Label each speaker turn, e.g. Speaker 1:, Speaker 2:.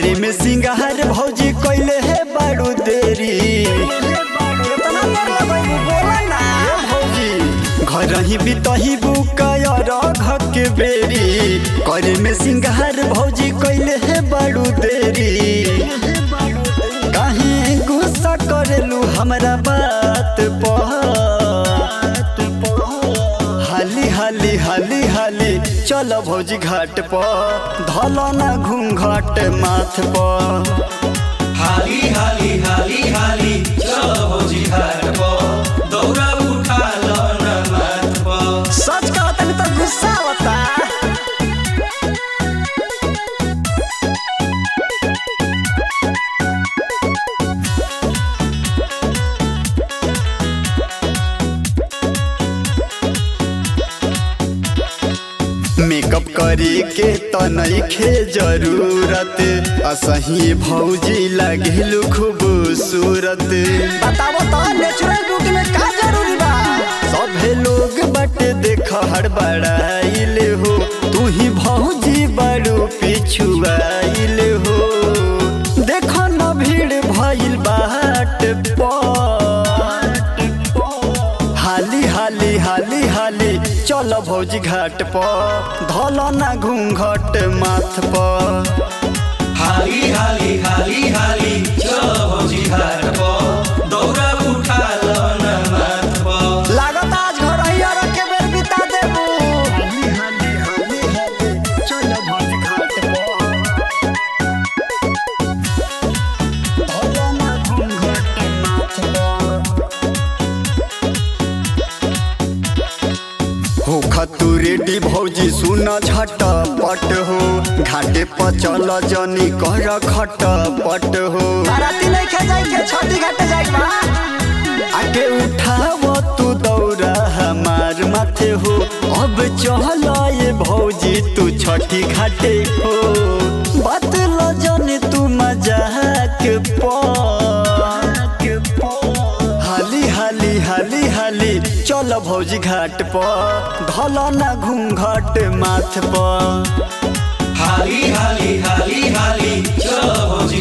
Speaker 1: करे में सिंगार भौजी कैले है बारू देरी
Speaker 2: इतना देर लगैबू बोला ना
Speaker 1: ए भौजी घर ही बितही बुकायर घक के बेरी करे में सिंगार भौजी कैले है बारू देरी काहे गुस्सा करेलू हमरा बात पर हाली हाली हाली हाली चल भौजी घाट पर धल ना घूंघट माथ पर
Speaker 3: हाली हाली हाली हाली चल भौजी घाट पर दौरा उठा लो न माथ पर
Speaker 2: सच कहो तनी तो गुस्सा होता
Speaker 1: मेकअप करे के त नइखे जरूरत असही भौजी लागेलु खूबसूरत
Speaker 2: बताओ तो नेचुरल ब्यूटी में का जरूरी बा
Speaker 1: सभे लोग बटे देख हड़बड़ाइले हो तू ही भौजी बड़ू पिछुआइले हो देख न भीड़ भइल बाट पर हाली हाली हाली हाली चल भौजी घाट पर धल ना घूंघट माथ पर
Speaker 3: हाली हाली हाली हाली चल भौजी घाट पर दौरा उठा लो न माथ पर
Speaker 2: लागत आज घर ही और के बेर बिता देबू
Speaker 1: हाली हाली हाली हाली चल भौजी घाट पर धल ना घूंघट माथ पर हो खतु रेडी भौजी सुन झट पट हो घाटे पर चल जनी कर खट पट हो
Speaker 2: बाराती नहीं खे जाई के छोटी घाटे जाई बा
Speaker 1: आगे उठाव तू दौरा हमार माथे हो अब चल ये भौजी तू छठी घाटे हो बतल जन तू मजाक पर हाली हाली हाली हाली चल भौजी घाट पर धल ना घूंघट माथ पर
Speaker 3: हाली हाली हाली हाली चल भौजी